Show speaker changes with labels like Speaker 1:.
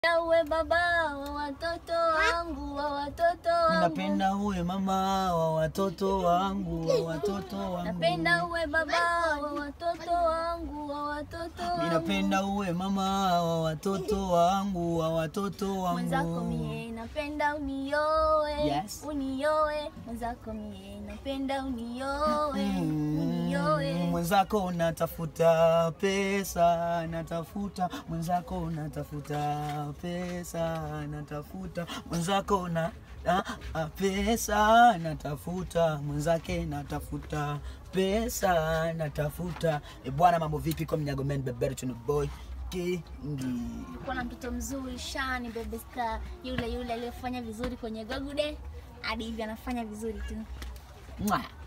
Speaker 1: uwe baba wa watoto wangu wa watoto wangu
Speaker 2: Napenda uwe mama wa watoto wangu wa watoto wangu.
Speaker 1: napenda uwe baba wa watoto wangu wa watoto
Speaker 2: Mimi
Speaker 1: wangu
Speaker 2: napenda uwe mama wa watoto wangu wa watoto
Speaker 1: mwenzako
Speaker 2: wangu.
Speaker 1: mie napenda unioe
Speaker 2: Yes.
Speaker 1: unioe mwenzako mie napenda unioe
Speaker 2: Mm,
Speaker 1: unioe
Speaker 2: Mwenzako natafuta pesa, natafuta mwenzako natafuta pesa, natafuta mwenzako na ah, ah, pesa, natafuta mwenzake natafuta pesa, natafuta. E bwana, mambo vipi? Kwa mnyago men beberu tuna boy kingi
Speaker 1: kuwa na mtoto mzuri shani bebe star yule yule aliyefanya vizuri kwenye gogude hadi hivi anafanya vizuri tu
Speaker 2: Mwah.